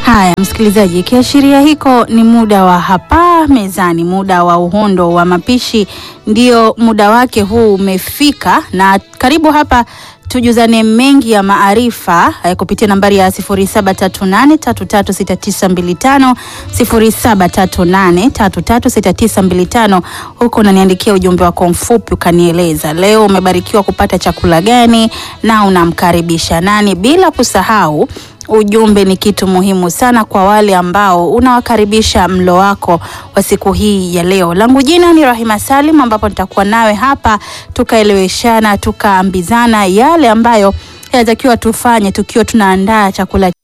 Haya msikilizaji, kiashiria hiko ni muda wa hapa mezani, muda wa uhondo wa mapishi, ndio muda wake huu umefika, na karibu hapa tujuzane mengi ya maarifa eh, kupitia nambari ya 0738336925 0738336925. Huko unaniandikia ujumbe wako mfupi ukanieleza leo umebarikiwa kupata chakula gani na unamkaribisha nani, bila kusahau ujumbe ni kitu muhimu sana kwa wale ambao unawakaribisha mlo wako wa siku hii ya leo. Langu jina ni Rahima Salim, ambapo nitakuwa nawe hapa tukaeleweshana, tukaambizana yale ambayo yanatakiwa tufanye tukiwa tunaandaa chakula